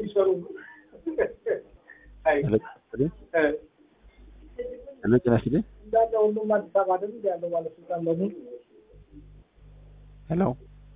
የሚሰሩ አይ ሄሎ እ ሄሎ ጤና ይስጥልኝ። እንዳለ ሁሉም አዲስ አበባ አይደል እንደ ያለው ባለስልጣን በሙሉ ሄሎ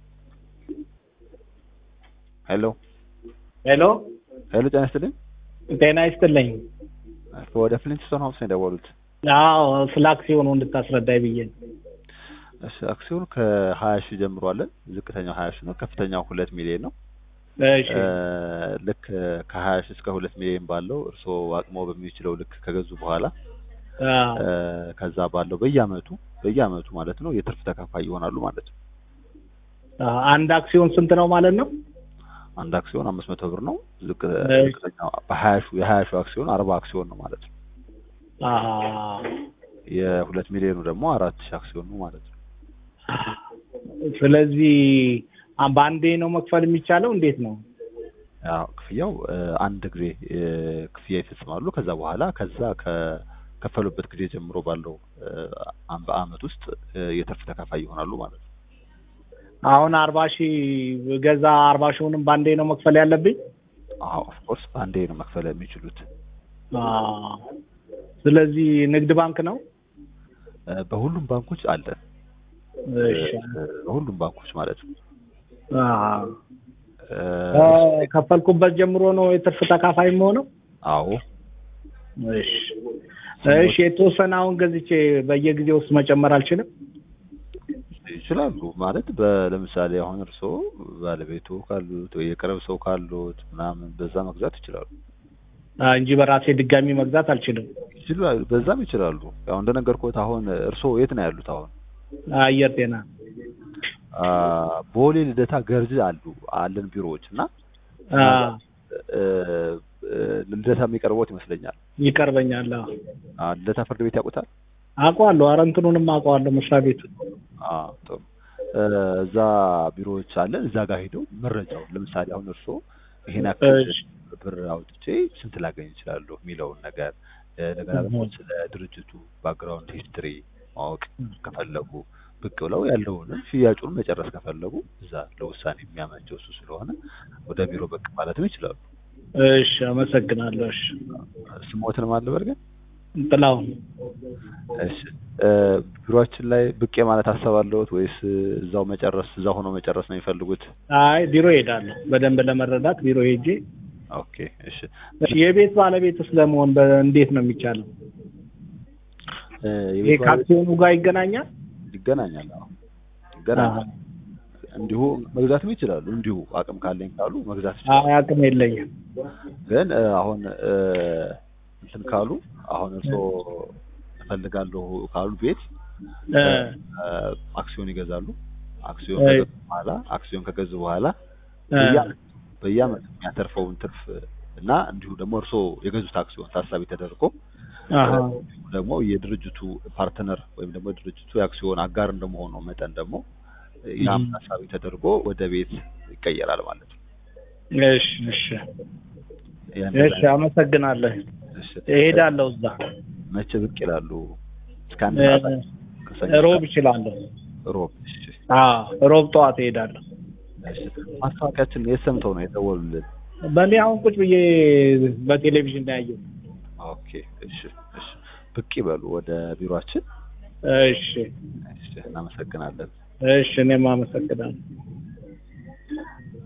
ሄሎ ሄሎ ሄሎ ጤና ይስጥልኝ። ጤና ይስጥልኝ። ወደ ፍሊንትስቶን ሀውስ ነው የደወሉት። አዎ ስለ አክሲዮኑ እንድታስረዳኝ ብዬ ነው። እሺ አክሲዮን ከሀያ ሺህ ጀምሮ አለን። ዝቅተኛው ሀያ ሺህ ነው። ከፍተኛው ሁለት ሚሊዮን ነው። እሺ እ ልክ ከሀያ ሺህ እስከ ሁለት ሚሊዮን ባለው እርስዎ አቅሞ በሚችለው ልክ ከገዙ በኋላ አዎ እ ከዛ ባለው በየአመቱ በየአመቱ ማለት ነው የትርፍ ተካፋይ ይሆናሉ ማለት ነው። አዎ፣ አንድ አክሲዮን ስንት ነው ማለት ነው? አንድ አክሲዮን አምስት መቶ ብር ነው። ዝቅ እሺ። ዝቅተኛው በሀያ ሺህ የሀያ ሺህ አክሲዮን አርባ አክሲዮን ነው ማለት ነው። አሃ የሁለት ሚሊዮኑ ደግሞ አራት ሺህ አክሲዮን ነው ማለት ነው። ስለዚህ አ- በአንዴ ነው መክፈል የሚቻለው? እንዴት ነው? ያው ክፍያው እ አንድ ጊዜ እ ክፍያ ይፈጽማሉ። ከዛ በኋላ ከዛ ከከፈሉበት ጊዜ ጀምሮ ባለው እ አም- በአመት ውስጥ እ የትርፍ ተካፋይ ይሆናሉ ማለት ነው። አሁን አርባ ሺህ ገዛ አርባ ሺውንም በአንዴ ነው መክፈል ያለብኝ? አዎ ኦፍኮርስ በአንዴ ነው መክፈል የሚችሉት። አዎ። ስለዚህ ንግድ ባንክ ነው? እ በሁሉም ባንኮች አለን። እሺ። እ በሁሉም ባንኮች ማለት ነው። አዎ። እ ከፈልኩበት ጀምሮ ነው የትርፍ ተካፋይ የምሆነው? አዎ እሺ። እሺ የተወሰነ አሁን ገዝቼ በየጊዜው ውስጥ መጨመር አልችልም? ይችላሉ ማለት በ- ለምሳሌ አሁን እርስዎ ባለቤቱ ካሉት ወይ የቅርብ ሰው ካሉት ምናምን በዛ መግዛት ይችላሉ። አ፣ እንጂ በራሴ ድጋሚ መግዛት አልችልም። ይችላሉ በዛም ይችላሉ። ያው እንደነገርኩት አሁን እርስዎ የት ነው ያሉት? አሁን አየር ጤና አ ቦሌ ልደታ ገርጅ አሉ አለን ቢሮዎች እና አ፣ እ እ ልደታ የሚቀርቦት ይመስለኛል። ይቀርበኛል። አዎ። አ ልደታ ፍርድ ቤት ያውቁታል? አውቀዋለሁ። ኧረ እንትኑንም አውቀዋለሁ መስሪያ ቤቱ። አ ጥሩ እ እዛ ቢሮዎች አለን። እዛ ጋር ሄደው መረጃው ለምሳሌ አሁን እርስዎ ይሄን ያክል እሺ። ብር አውጥቼ ስንት ላገኝ እችላለሁ የሚለውን ነገር እ እንደገና ደግሞ እህ። ስለ ድርጅቱ ባክግራውንድ ሂስትሪ ማወቅ ከፈለጉ ብቅ ብለው ያለውንም ሽያጩን መጨረስ ከፈለጉ እዛ ለውሳኔ የሚያመቸው እሱ ስለሆነ ወደ ቢሮ ብቅ ማለትም ይችላሉ። እሺ፣ አመሰግናለሁ። እሺ፣ ስሞትን ማለበር ግን ጥላሁን እሺ እ ቢሮአችን ላይ ብቅ ማለት አሰባለሁት ወይስ እዛው መጨረስ እዛው ሆኖ መጨረስ ነው የሚፈልጉት? አይ ቢሮ ሄዳለሁ። በደንብ ለመረዳት ቢሮ ሄጄ ኦኬ እሺ እሺ፣ የቤት ባለቤትስ ለመሆን በ- እንዴት ነው የሚቻለው? እ ይሄ የቤት ባለቤት ከአክሲዮኑ ጋር ይገናኛል? ይገናኛል። አዎ ይገናኛል። እንዲሁ መግዛትም ይችላሉ። እንዲሁ አቅም ካለኝ ካሉ መግዛት ይችላሉ። አይ አቅም የለኝም። ግን እ አሁን እ እንትን ካሉ አሁን እርስዎ እፈልጋለሁ ካሉ ቤት እ፣ እ አክሲዮን ይገዛሉ። አክሲዮን እ፣ ከገዙ በኋላ አክሲዮን ከገዙ በኋላ እ፣ በየዓመቱ በየዓመቱ የሚያተርፈውን ትርፍ እና እንዲሁ ደግሞ እርስዎ የገዙት አክሲዮን ታሳቢ ተደርጎ አሃ፣ እንዲሁም ደግሞ የድርጅቱ ፓርትነር ወይም ደግሞ የድርጅቱ የአክሲዮን አጋር እንደመሆኑ መጠን ደግሞ ያም እም። ታሳቢ ተደርጎ ወደ ቤት ይቀየራል ማለት ነው። እሺ፣ እሺ፣ ያን እሺ፣ አመሰግናለሁ። እሺ፣ እሄዳለሁ እዛ መቼ ብቅ ይላሉ? እስከ አንድ እ፣ ሰዓት ከሰኞ እስከ ሮብ እችላለሁ። ሮብ። እሺ፣ አዎ ሮብ ጠዋት እሄዳለሁ። እሺ። ማስታወቂያችን የት ሰምተው ነው የደወሉልን? በእኔ አሁን ቁጭ ብዬ በቴሌቪዥን ላይ ያየሁት። ኦኬ፣ እሺ፣ እሺ። ብቅ ይበሉ ወደ ቢሮአችን። እሺ፣ እሺ፣ እናመሰግናለን። እሺ፣ እኔም አመሰግናለሁ።